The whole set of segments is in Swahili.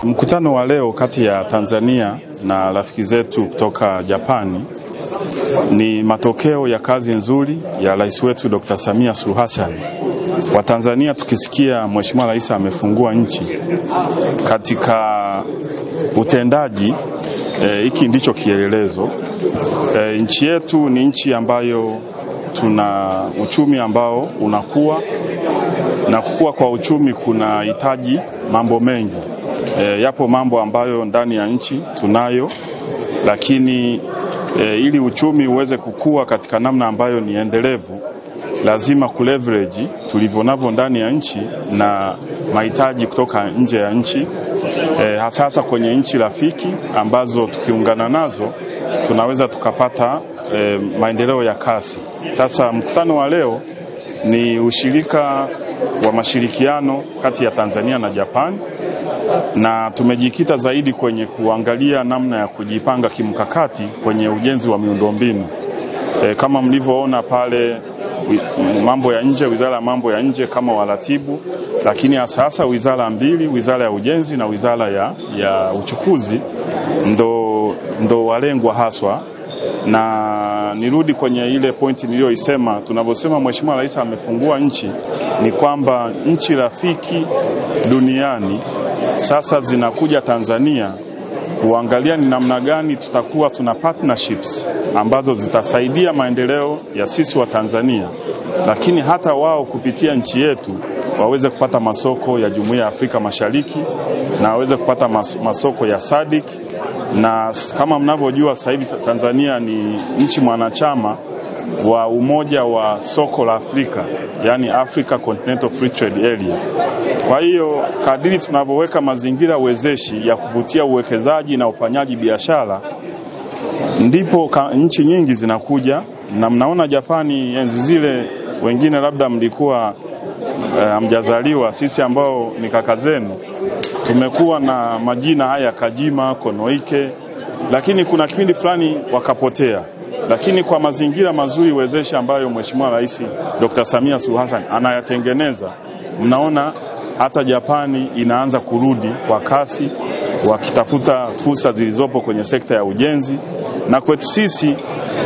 Mkutano wa leo kati ya Tanzania na rafiki zetu kutoka Japani ni matokeo ya kazi nzuri ya rais wetu Dr. Samia Suluhu Hassan. Watanzania tukisikia Mheshimiwa Rais amefungua nchi katika utendaji hiki e, ndicho kielelezo. E, nchi yetu ni nchi ambayo tuna uchumi ambao unakuwa na kukua kwa uchumi kunahitaji mambo mengi. E, yapo mambo ambayo ndani ya nchi tunayo, lakini e, ili uchumi uweze kukua katika namna ambayo ni endelevu, lazima kuleverage tulivyo navyo ndani ya nchi na mahitaji kutoka nje ya nchi e, hasa hasa kwenye nchi rafiki ambazo tukiungana nazo tunaweza tukapata e, maendeleo ya kasi. Sasa mkutano wa leo ni ushirika wa mashirikiano kati ya Tanzania na Japan na tumejikita zaidi kwenye kuangalia namna ya kujipanga kimkakati kwenye ujenzi wa miundombinu e, kama mlivyoona pale mambo ya nje, wizara ya mambo ya nje kama waratibu, lakini hasa wizara mbili, wizara ya ujenzi na wizara ya, ya uchukuzi ndo, ndo walengwa haswa na nirudi kwenye ile pointi niliyoisema, tunavyosema Mheshimiwa Rais amefungua nchi, ni kwamba nchi rafiki duniani sasa zinakuja Tanzania kuangalia ni namna gani tutakuwa tuna partnerships ambazo zitasaidia maendeleo ya sisi wa Tanzania, lakini hata wao kupitia nchi yetu waweze kupata masoko ya Jumuiya ya Afrika Mashariki na waweze kupata masoko ya SADC na kama mnavyojua sasa hivi Tanzania ni nchi mwanachama wa umoja wa soko la Afrika, yani Africa Continental Free Trade Area. Kwa hiyo kadiri tunavyoweka mazingira wezeshi ya kuvutia uwekezaji na ufanyaji biashara, ndipo nchi nyingi zinakuja, na mnaona Japani enzi zile, wengine labda mlikuwa hamjazaliwa, uh, sisi ambao ni kaka zenu tumekuwa na majina haya Kajima, Konoike, lakini kuna kipindi fulani wakapotea. Lakini kwa mazingira mazuri wezeshi ambayo Mheshimiwa Rais Dr. Samia Suluhu Hassan anayatengeneza, mnaona hata Japani inaanza kurudi kwa kasi, wakitafuta fursa zilizopo kwenye sekta ya ujenzi, na kwetu sisi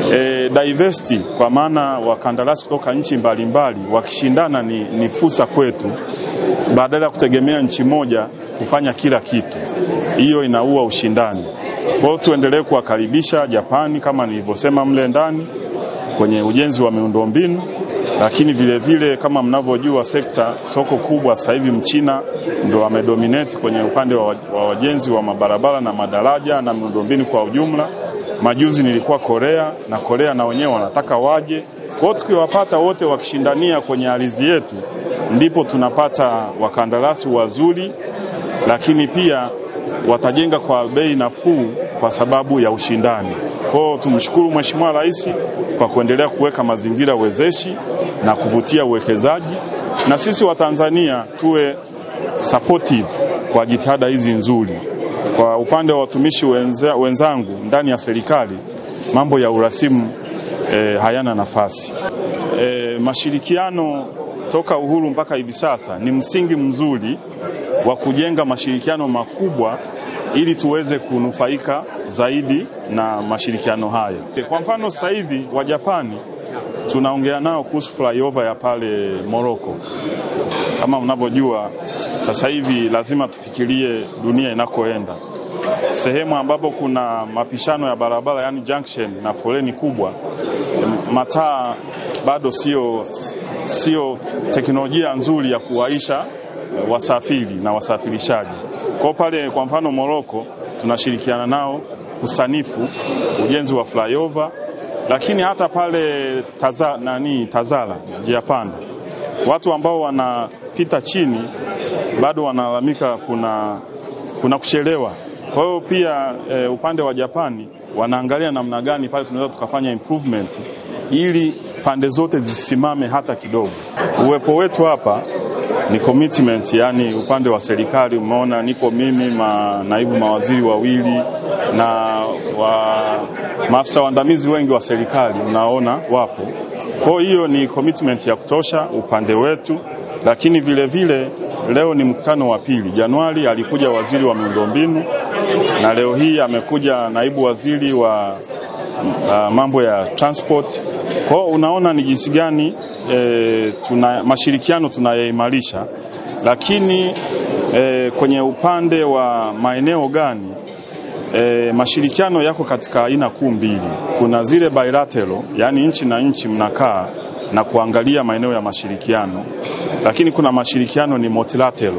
e, diversity kwa maana wakandarasi kutoka nchi mbalimbali wakishindana ni, ni fursa kwetu, badala ya kutegemea nchi moja kufanya kila kitu. Hiyo inaua ushindani. Kwa hiyo tuendelee kuwakaribisha Japani kama nilivyosema mle ndani kwenye ujenzi wa miundombinu, lakini vile vile kama mnavyojua sekta soko kubwa sasa hivi Mchina ndo amedominate kwenye upande wa, wa wajenzi wa mabarabara na madaraja na miundombinu kwa ujumla. Majuzi nilikuwa Korea na Korea na wenyewe wanataka waje. Kwa hiyo tukiwapata wote wakishindania kwenye ardhi yetu, ndipo tunapata wakandarasi wazuri lakini pia watajenga kwa bei nafuu kwa sababu ya ushindani. Kwa hiyo tumshukuru Mheshimiwa Rais kwa kuendelea kuweka mazingira wezeshi na kuvutia uwekezaji, na sisi wa Tanzania tuwe supportive kwa jitihada hizi nzuri. Kwa upande wa watumishi wenza, wenzangu ndani ya serikali, mambo ya urasimu e, hayana nafasi. E, mashirikiano toka uhuru mpaka hivi sasa ni msingi mzuri wa kujenga mashirikiano makubwa ili tuweze kunufaika zaidi na mashirikiano haya. Kwa mfano sasa hivi wa Japani tunaongea nao kuhusu flyover ya pale Morocco. Kama mnavyojua sasa hivi lazima tufikirie dunia inakoenda, sehemu ambapo kuna mapishano ya barabara, yani junction na foleni kubwa, mataa bado sio sio teknolojia nzuri ya kuwaisha wasafiri na wasafirishaji. Kwa pale kwa mfano Moroko tunashirikiana nao usanifu ujenzi wa flyover, lakini hata pale taza, nani Tazara njia panda, watu ambao wanapita chini bado wanalalamika kuna, kuna kuchelewa. Kwa hiyo pia e, upande wa Japani wanaangalia namna gani pale tunaweza tukafanya improvement ili pande zote zisimame hata kidogo. Uwepo wetu hapa ni commitment, yani upande wa serikali. Umeona niko mimi ma, naibu mawaziri wawili na wa, maafisa waandamizi wengi wa serikali mnaona wapo. Kwa hiyo ni commitment ya kutosha upande wetu, lakini vile vile leo ni mkutano wa pili. Januari alikuja waziri wa miundombinu na leo hii amekuja naibu waziri wa uh, mambo ya transport. Kwa hiyo unaona ni jinsi gani e, tuna mashirikiano tunayaimarisha, lakini e, kwenye upande wa maeneo gani e, mashirikiano yako katika aina kuu mbili. Kuna zile bilateral, yaani nchi na nchi mnakaa na kuangalia maeneo ya mashirikiano, lakini kuna mashirikiano ni multilateral,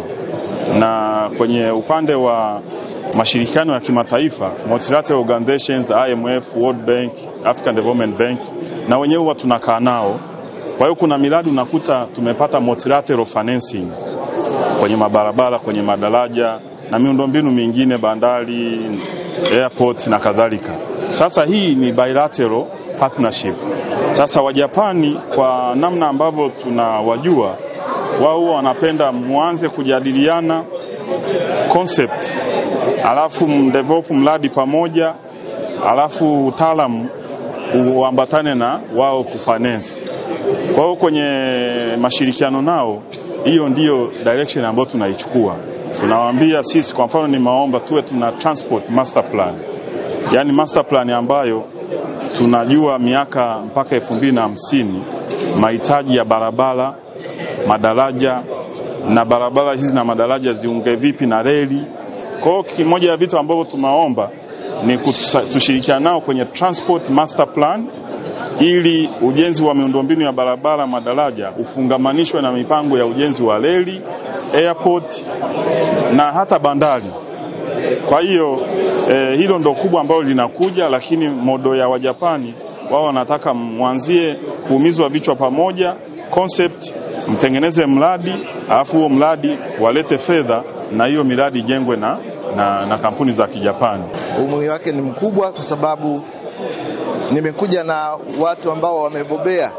na kwenye upande wa mashirikiano ya kimataifa multilateral organizations, IMF, World Bank, African Development Bank, na wenyewe huwa tunakaa nao. Kwa hiyo kuna miradi unakuta tumepata multilateral financing kwenye mabarabara, kwenye madaraja na miundombinu mingine, bandari, airport na kadhalika. Sasa hii ni bilateral partnership. Sasa Wajapani kwa namna ambavyo tunawajua wao huwa wanapenda mwanze kujadiliana concept, alafu mdevelop mradi pamoja, alafu utaalamu uambatane na wao kufinance. Kwa hiyo kwenye mashirikiano nao, hiyo ndiyo direction ambayo tunaichukua. Tunawaambia sisi, kwa mfano, ni maomba tuwe tuna transport master plan, yaani master plan ambayo tunajua miaka mpaka elfu mbili na hamsini mahitaji ya barabara, madaraja na barabara hizi na madaraja ziunge vipi na reli. Kwa hiyo kimoja ya vitu ambavyo tunaomba ni tushirikiana nao kwenye transport master plan ili ujenzi wa miundombinu ya barabara, madaraja ufungamanishwe na mipango ya ujenzi wa reli, airport na hata bandari. Kwa hiyo eh, hilo ndo kubwa ambalo linakuja, lakini modo ya Wajapani wao wanataka mwanzie kuumizwa vichwa pamoja, concept mtengeneze mradi, alafu huo mradi walete fedha na hiyo miradi ijengwe na, na, na kampuni za Kijapani. Umuhimu wake ni mkubwa kwa sababu nimekuja na watu ambao wamebobea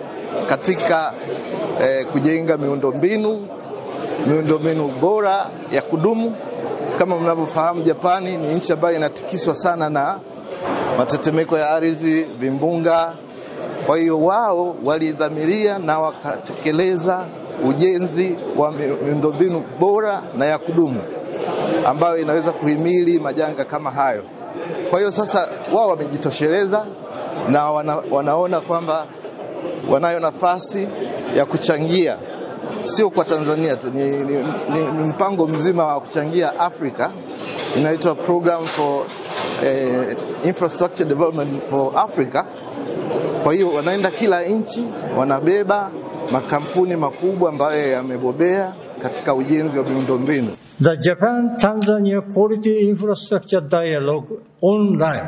katika eh, kujenga miundombinu miundombinu bora ya kudumu. Kama mnavyofahamu, Japani ni nchi ambayo inatikiswa sana na matetemeko ya ardhi, vimbunga. Kwa hiyo wao walidhamiria na wakatekeleza ujenzi wa miundombinu bora na ya kudumu ambayo inaweza kuhimili majanga kama hayo. Kwa hiyo sasa wao wamejitosheleza na wana, wanaona kwamba wanayo nafasi ya kuchangia sio kwa Tanzania tu, ni, ni, ni, ni mpango mzima wa kuchangia Afrika, inaitwa Program for eh, Infrastructure Development for Africa. Kwa hiyo wanaenda kila nchi, wanabeba makampuni makubwa ambayo yamebobea katika ujenzi wa miundombinu. The Japan Tanzania Quality Infrastructure Dialogue online.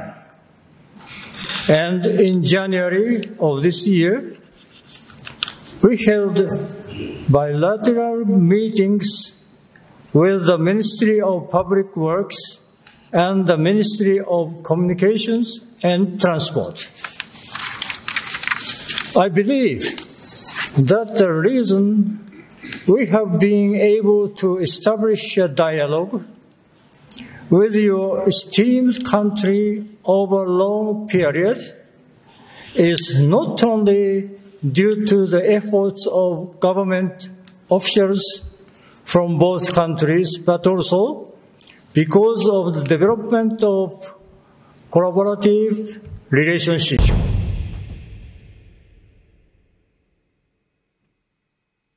And in January of this year, we held bilateral meetings with the Ministry of Public Works and the Ministry of Communications and Transport. I believe that the reason we have been able to establish a dialogue with your esteemed country over a long period is not only due to the efforts of government officials from both countries, but also because of the development of collaborative relationship.